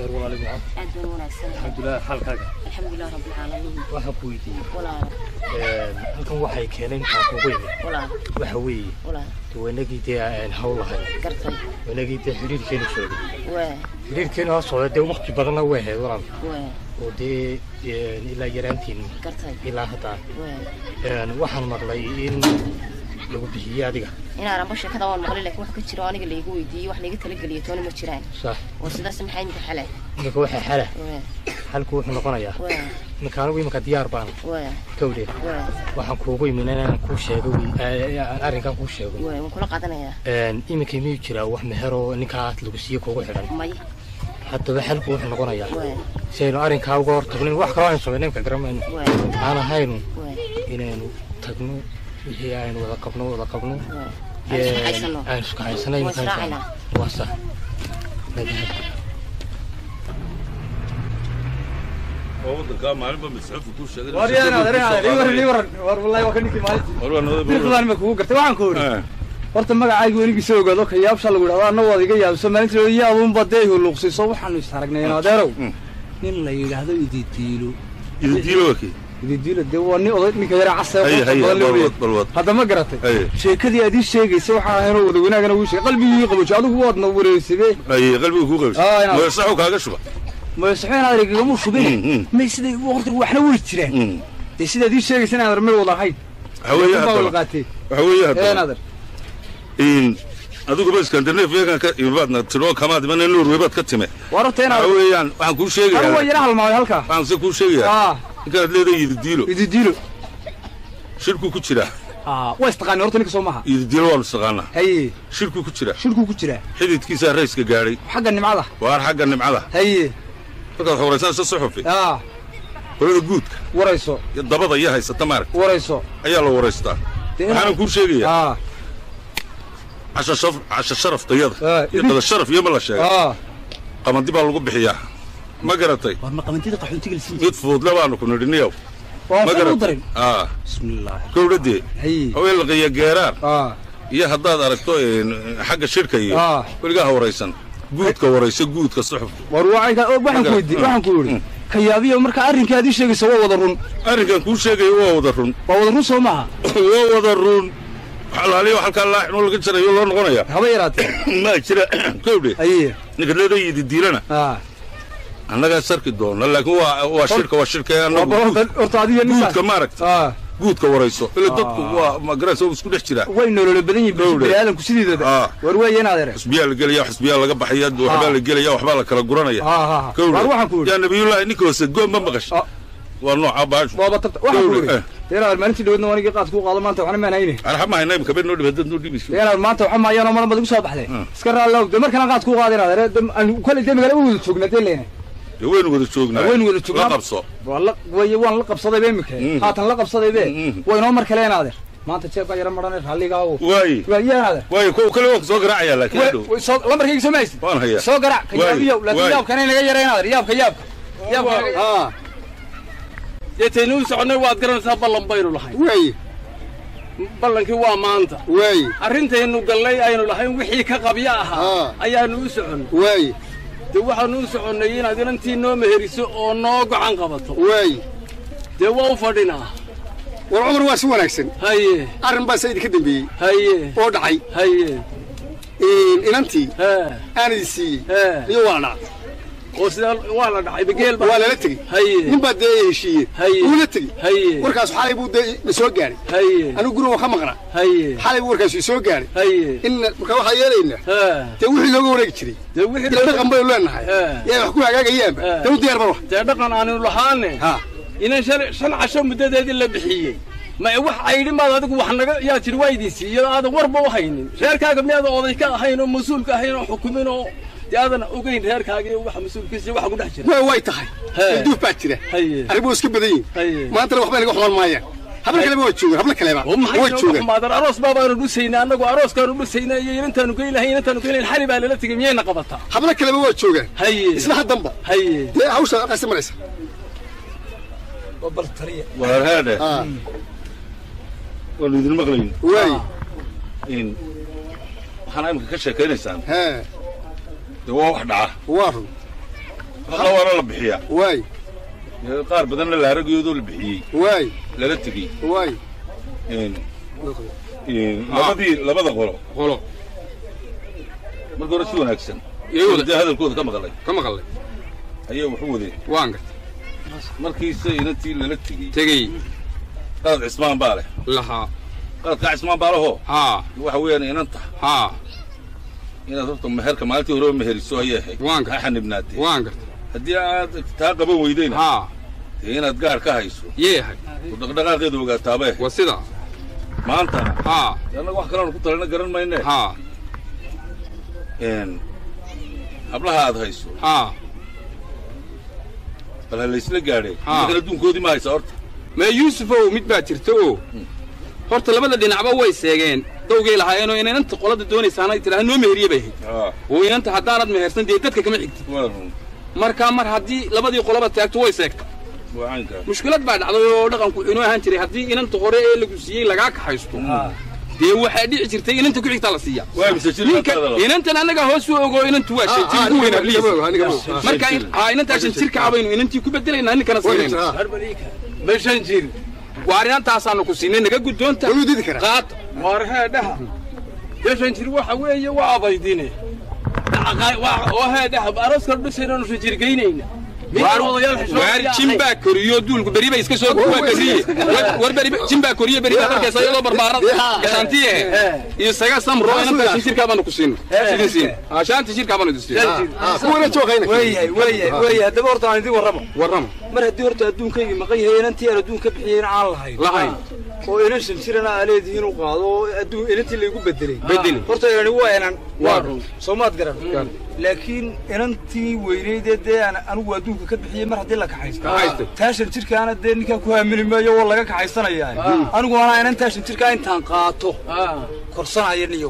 reer walaali macaan aad baan wanaagsan alxamdulilah xaalkaaga alxamdulilah rabbilcaalamiin waxaan ku weydiiyey walaal halkan waxay keeneen maxaa kugu yimid walaal waxa weeye walaal dee wanagii dee aan hawl lahayn gartay wanagii dee xiriirkeenu socday waa xiriirkeenu ha socda dee waqti badanna way ahayd walaal waa oo dee ilaa yaraantiin gartay ilaa hadda waa waxaan maqlay in lagu bixiyey adiga inaanan ba sheekada waan maqlay laakiin wax ka jiro aniga laygu weydiiyey wax layga talageliyo toona ma jiraan sax oo sidaas maxay imika xale iminka waxaa xala waa xalku wuxuu noqonayaa waa iminka anigu iminka diyaar baan waa kawdhe waa waxaan kuugu imin inaan kuu sheego wey arrinkan kuu sheego waa waan kula qaadanayaa iminka miyuu jiraa wax meheroo ninkaa lagu siiye kuugu xidhan may haddaba xalku wuxuu noqonayaa waa si aynu arrinkaa uga hor tagnin wax kaloo aynu samayna imka garamayno waa aan ahaynu waa inaynu tagno wixii aynu wada qabno wada qabno waa aan isku haysano aan isku haysanay Waa israacinaa. waa sax madahab wadankaa maalinba masxuufka kuu sheegay dirqadaan ma kugu gartay waxaan ku idhi horta magacayga weligiisa ogaado ka yaabsha lagu idhahdo anna waad iga yaabso maalintii iyo aduunba dee huluuqsiiso waxaanu istaragnay adeerow nin la yidhaahdo ididiilo ididiilo wakii ididiilo dee waa nin oday ninka yara casee Haye, qofka haye, badan loo balwad, leeyahay balwad. hadda ma garatay Haye. sheekadii aad ii sheegaysa waxaa ahaynoo wada wanaagana wuu sheegay qalbigii qabooji adigu waadna wareersade ay qalbiga kuu Ah, qabis inaad- mooyasaxu kaaga shuba masaxeen aad igagama Mm, shubine mm. may siday horta waxna way jiraan Mm. dee sidaad ii sheegaysa inaan meel wada ahayn waxa weeye Baa wada haddaba qaatee waxa weeye een haddaba adeer in adiguba iskandinafiyakan ka imaadna tiroo kamaad imana norway baad ka time waa horta waxa inaad weeyaan waxaan kuu anigu waa sheegayaa yara halmaamay halkaa waxaan se kuu sheegayaa ah ninkaad leedahay ididiilo ididiilo shirkuu ku jiraa ah waa istaqaani horta ninka soo maha ididiilo waanu istaqaanaa haye shirkuu ku jiraa shirkuu ku jiraa xididkiisaa rayska gaadhay xagga nimcada waar xagga nimcada haye markaad xoraysanayso suxufi ah qolada guudka warayso iyo dabada iyo haysata maarag warayso ayaa la waraystaa Dee waxaana inaad- kuu sheegayaa ah casha shaf- casha sharaftayada Ah, iyo idin- qada sharaf iyo ma la sheegay ah qamadi baa lagu bixiyaa ma garatay war ma qamantida qaxoontiga lasiin mid fuudle baanu ku nidhi niyow waa ma u garatay darin aa bismillah gowdhadee haye haween laqiya geeraar ah iyo haddaad aragto een, xagga shirka iyo Ah. weligaa ha waraysan guudka warayso guudka suxufka war waxaan ka- waxaan ku weydiin waxaan ku yidhi ka yaabiyo marka arrinka aad ii sheegaysa waa wada run arrinkan kuu sheegaya waa wada run waa wada run soo maaha waa wada run xalaaliyo halkaa laaxinoo laga jarayo loo noqonaya haba yaraatee ma jira gowdhe haye ninka leedahay ididiilana ah annagaa sarki doona laakiin waa waa shirka waa shirka waa annagu bal guud- horta horta adiga ninka guudka maaragta ah guudka warayso ila dadku waa magaraysa isku dhex jiraa way nolole badan yihiin Gowdhe. bini aadamku sidiidaba Ah. war weeye inaad ere xusbiyaa la gelaya xusbiyaa laga baxaya waxbaa la gelaya waxbaa la kala guranaya ah ah ah. Gowdhe. war waxaan ku yidhi yaa nabiyullaahi ninka hoose goon ma maqashay Ah. waa nooca baashu waaba tarta waxaan ku Gowdhe, yidhi eh. dee inaad maalintii dhawadna wanigii qaad kuu qaado maanta waxna maan hayne arxa ma hayna imika been noo dhib haddaad noo dhibayso dee inaad maanta waxa maayaanoo maran baad igu soo baxdee Mm. iska raallow dee markana qaad kuu qaada inaad ere aan kale dee magala u wada joognaa dee leena dee waynu wada joognaa waynu wada joognaa. la qabso waa la way waan la qabsadaybe imika Mm. haatan la qabsadaybe Mm. way noo mar kale inaad er maanta jeebkaa yara marane raalligaawo waaye waa iyo inaad er waaye kuwa kale waan soo garaacaya laakiin hadhow lambarkayga soo mahaysid waan hayaa soo garac ka Waay, yaabiyow laakiin waay. yaabkana inaga yara inaad er yaabka yaabka yaabka ah deetaynu u soconnay waad garanaysaa ballan baynu lahayn way ballankii waa maanta way arrintaynu gallay aynu lahayn wixii ka qabya ahaa Ah. ayaannu u soconnay way dee waxaannu u soconnay inaad inantii noo meheriso oo noo gocan qabato way dee waa u fadhinaa war cumar waa si wanaagsan haye arrin baa sayid ka dambeeyey haye oo dhacay haye inantii hee aanadi siiyey hee iyo waa dhacay oo sidaa waa la dhacay bageel waa lala tegey haye nin baa dee heshiiye Haye. uula tegey haye warkaas xalay buu dee na soo gaadhay haye anigu guriga waan ka maqnaa haye xalay buu warkaas soo gaadhay haye in marka waxaa yeelaynaa hee dee wixii looga wareegi jiray dee wixii ila dhaqan baynu leenahay Eh. yaa wax ku hagaagayaanba Eh. dee u diyaar ba wax dee dhaqan aanu lahaane ha inan shan shan casho muddadeedii la bixiyey ma wax caydhi maad adigu wax naga yaa jiri waa idin siiyey aadan warba u haynin reerkaaga miyaadan oday ka ahayn oo mas-uulka ahayn oo xukumin oo dee aadan ogeyn reerkaaga iyo waxa mas-uulkiisa iyo waxa ku dhex jira way way tahay He. duuf baa jira haye arrimo iska badan yihin haye maantana waxba inaga xumaan maayaan habla kaleba waa joogaan habla kaleba oo maxay waa nooga joogaan xumaadan aroos baabaanu dhusaynay annagu arooskaanu dhusaynay iyo inantaanu geyn lahayn inantaanu geyn lahayn xali baa lala tegey miyayna qabataa habla kaleba waa joogaan haye isla haddanba haye dee hawsha qasi maraysa waa haadhe ah waanu idin maqlayn way in waxaana imika ka sheekaynaysaan hee dee waa wax dhaca waa run alla waana la bixiyaa waay Ee, qaar badanna la haragoodoo la bixiyey waay lala tegey waay Een, een, labadii labada qolo qolo marka hore si wanaagsan Iyay wada- dee hadalkooda ka maqlay ka maqalay ayaa waxu wadeen waan gartay markiise inantii lala tegey tegey qalad cismaan baa leh lahaa qaladkaa cismaan baa lahoo haa waxa weeyaan inanta haa inaad horta meherka maalintii horeba meheriso ayay ahayd Waan ha gartay. xanibnaatee waan gartay haddii aad taa qaban weydayna haa dee inaad gaar ka hayso yeehay oo dhaqdhaqaaqeeda ogaataabee waa sida maanta haa dee annaga wax kaleanu ku talana garan mayne haa een hablaha aad hayso haa bal ha laysla gaadhee Haa. idinkana adduunkoodii ma haysa horta mee yuusufow mid baa jirta oo horta labada dhinacba way seegeen dawgay lahaayeenoo inanta qolada doonaysaana tidhaha noo meheriye bay ahayd Aa, oo inanta haddaanad mehersan dee dadka kama xigtid waa run marka mar haddii labadii qoloba taagto way seegta waa caynkaa mushkilad baa dhacday oo dhaqanku inoo ahaan jiray haddii inanta hore ee lagu siiyey lagaa kaxaysto dee waxaa dhici jirtay inanta ku xigtaa la siiya waa mise jir ninka inantaada la- inantan annaga hoos u ogo inantu waa shan jir ku weyn abliis marka in- haa inantaa shan jirka abaynu inantii ku bedelaynaa ninkana siinayna ma shan jir waa arintaasaanu ku siinay naga guddoonta Wuu didi karaa. qaad waar heedhaha dee shan jir waxa weeye waa abaydine oo heedhaha arooska dhusaynaanu shan jir geynayna waar jimbaa koriyo duulku beri bay iska soo waa beriye War- war beri jimbaa koriyo beri baa arkaysa iyadoo barbaarada gashaantiye isaga samro inantaa shan jirkaa baanu ku siinay sidin siin haa shaanta jirkaa baanu idin siinay kuwana joogayna weeyahay weeyahay weeyahay haddaba horta aan idin warramo warrama mar haddii horta adduunkaygii maqan yahay inantii aan adduun ka bixiyeyna aan lahayn lahayn oo inan shan jirana aa leedihiin u qaado oo adduun inantii laygu bedelay Bedeli. horta inani waa inan Waa run. soo maad garan laakiin inantii weyneydee dee aan anigu adduunka ka bixiyey mar haddii la kaxaysto Kaxaystay. taa shan jirkaana dee ninkaan ku haamili maayo oo laga kaxaysanayaa anigu anaa inantaa shan jirkaa intaan qaato korsanaya niyow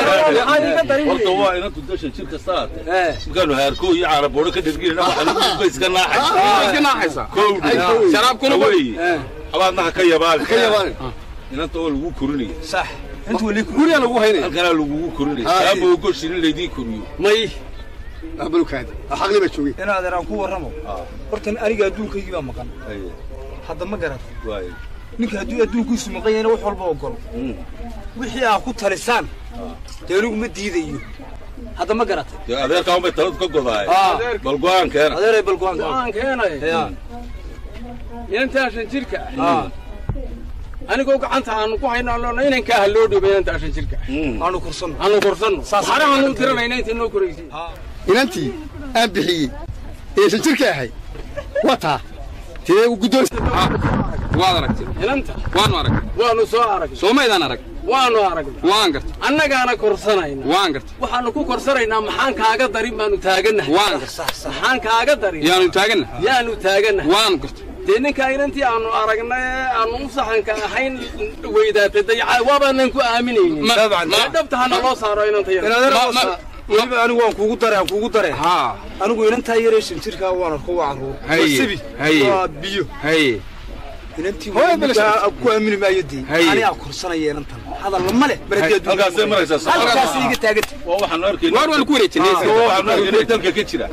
horta waa inantu dashan jir kasta aate markaanu haarkoo iyo caaraboodho ka dherginayna waxaanu iska naaxay iska naaxaysa kowdhi sharaabkuna wa weeye abaadna ha ka yabaali ka yabaali inanta oo lagu korinaya sax inta weli guriga lagu haynaya halkanaa lagugu korinaya saaba ogoshin in laydii koriyo may abalkaadi xaqli baa joogay inaadeer aan ku warramo horta aniga adduunkaygii baa maqan Aye, hadda ma garat waaye. ninka hadduu adduunkiisu maqan yahayna wax walba ogol Mm. wixii aa ku talisaan dee anigu ma diidayo hadda ma garatay dee adeerkaa unbay taladu ka godaay Aa. bal go-aankeena adeeray balgo'aanka go-aan keenay ya inantaa shan jirka aa anigoo gacanta aanu ku haynaa loona inankaa ha loo dhoway inantaa shan jirka Mm. aanu kursanno aanu korsanno waxarahaanu tiranayna inta noo koraysay inantii aan bixiyey ee shan jirka ahay waa taa tee guddoon waad aragtay inanta waanu aragnay waanu soo aragnay soo maydaan arag waanu aragnay waan gartay annagaana korsanayna waan gartay waxaanu ku korsanaynaa maxaan kaaga darin baanu taaganahay waan gartay maxaan kaaga darin yaanu taaganna yaanu taaganahay waan gartay dee ninkaa inantii aanu aragnay ee aanu u saxanka ahayn weydaatay dayaca waabaanan ku aaminaynin Ma- Dabcan. ma- dhabta hana loo saaro inanta yar inaadeer Ma- ma- hoosa weliba anigu waan kuugu dare aan kuugu dare haa anigu inantaa yaree shan jirkaa waan arko waa carruur Haye, waa sibi haye. waa biyo haye inantii Hooyo belasha. weligaa ku aamini maayo dee Haye. anigaa korsanaya inantan hadalla ma leh mar haddii adduunka halkaasay maraysaa soo halkaas iga taaganta waa waxaanu arkayna waar waan ku wareejinay waa waxaanu arkayna dalka ka jira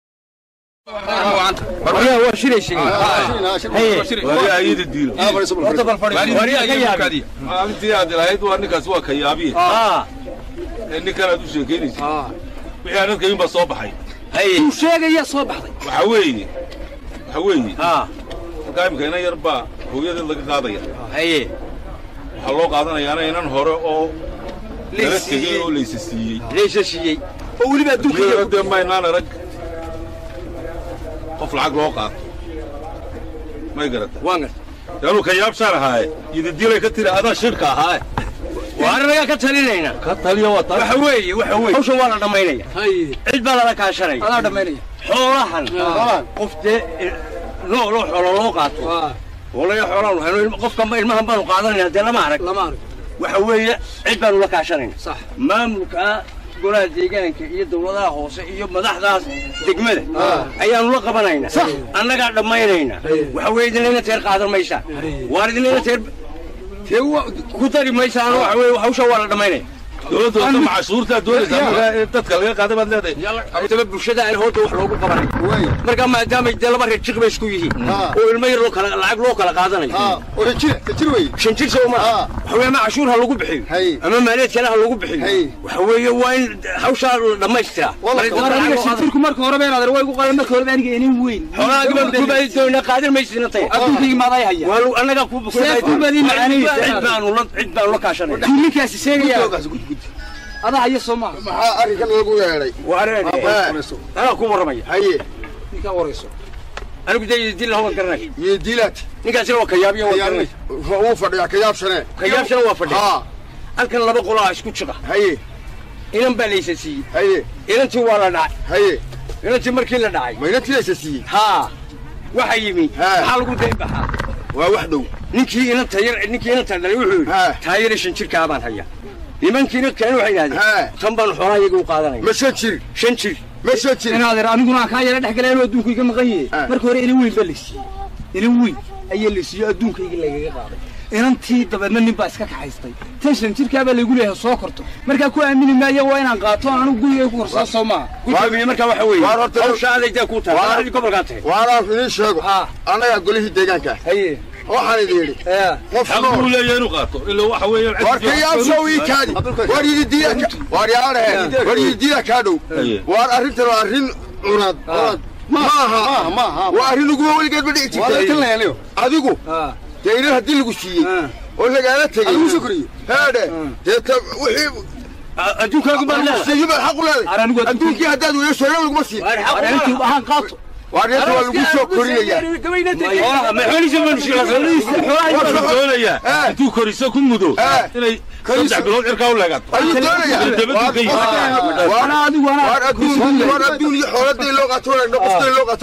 waryaa waa shiray sheegay wari ayada diilo horta bal fadhiiso maalintii aad lahayd waa ninkaas waa kayaabiye ee ninkan aad u sheekaynaysa wixii aan dadka baa soo baxay uu sheegaya soo baxday waxa weeye waxa weeye markaa imika inan yar baa hooyadeed laga qaadaya haye waxaa loo qaadanayaana inan hore oo lala Laysiiyey. tegey oo laysa siiyey leysha shiiyey oo weliba adduunka iyadoo iyo dee maynaan arag qof lacag loo qaato may garata waan gartay dee anuu kayaabshaan ahaaye ididilay ka tiri adaa shirka ahaaye waaranagaa ka talinayna ka taliya waa taa waxa weeye waxa weeye hawshan waa la dhammaynaya cid baa lala kaashanaya adaa dhammaynaya xoolahan qof dee loo loo xoolo loo qaato walaya xoolaan hayno ilma- qofka ma- ilmahan baanu qaadanayna dee lama arag lama arag waxa weeye cid baanu la kaashanayna sax maamulka golaha deegaanka iyo dawladaha hoose iyo madaxdaas degmada ayaanu la qabanayna annagaa dhammaynayna waxa weeye idinlayna teer qaadan maysaan waar idinlayna teer tee wa- ku dari maysaan waxa weeye hawsha waa la dhammaynaya dowladda wata macashuurtaa doonaysaa markaa in dadka laga qaada baad leedahay haddaba bulshada aan hooda wax loogu qabanay way markaa maadaamay dee laba reer jiq bay isku yihiin Ah. oo ilmo yar loo kala lacag loo kala qaadanayo ha oo jir jir wey shan jir soo ma Ah. waxa weeye ama cashuur ha lagu bixiyo Hay. ama maaliyaed kale ha lagu bixiyo Hay. waxa weeye waa in hawshaa la dhammaystiraa Walla, Marka war dadka aniga lacag loo qaadanayo. shintirku marka horeba inaad way gu qaadan marka horeba aniga inin weyn xoolaha gabadh ku baadi doonaa qaadan maysidna tay adduunkayga maaday haya waa lu- annagaa ku Seef ku baadi macaanaysa. cid baanu la cid baanu la kaashanayna ninkaasi sheegaya gudoogaas gud gud adaa haya soo maaha maxaa arrinkan lagu yeedhay waa areen anaa ku warramaya haye ninkaa warayso anigu dee dil lahowan garanay iyo diilaad ninkaasina waa kayaabiya waa garanay uu fadhiyaa kayaabshanee kayaabshana waa fadhiya ha halkan laba qolaa isku jiqa haye inan baa laysa siiyey haye inantii waa la dhacay haye inantii markii la dhacay mayna tilaysa siiyey haa waxa yimi Ha. maxaa lagu dayn baxaa waa wax dhow ninkii inanta yar ninkii inanta dhalay wuxuu yidhi Ha. taayare shan jirkaa baan haya nimankiina keen waxay Ha. yidhahdeen tan baan xoolaha iyaga u qaadanaya ma shan jir shan jir ma shan jir inaad ir aniguna aan kaa yara dhex galay anoo adduunka iga maqan yahay Ah. marka hore inan weyn baa la siiyey inan weyn ayaa la siiyey adduunkayga lagaga qaaday inantii dabeedna nin baa iska kaxaystay tan shan jirkaa baa laygu leeyahay soo korto markaa ku aamini maayo waa inaan qaato aan anigu gurigay ku korsaa soo maaha gudoomiye markaa waxa weeye Waar horta- hawsha adaydaa kuu tahay Waar- adii gobolkaa tahay waanaan idiin sheego Ha. annagaa golihii deegaanka haye waxaan idin yidhi ee qof xaq buu leeyahay inuu qaato ila waxa weeye war kayaabshow ii kaadi war yidi diila war yaadhe war yidi diila kaa dhow Haye. waar arrintan waa arrin cunad cunad maaha waa arrin uguba weligeed ma dhici jirtay adigu ah dee inan haddii lagu siiyey oo lagaala tegey heedhe dee ta wixii adduunkaagu baa leedahay siiyo baad xaq u Ar anigu leedahay adduunka- adduunkii haddaad weeyo sheega laguma siin inantii ahaan qaato waar neeta waa lagu soo korinayaa xoolaha ma xoolihiisa ma nushila doonayaa Eh. intuu koriso ku mudo Eh. inay saddex bilood cirkaa u leegato ayuu doonayaa Dabaddu ka yimid. waar anaa adigu anaa waar adduun waar adduun iyo xooladay loo qaato qofkay loo qaato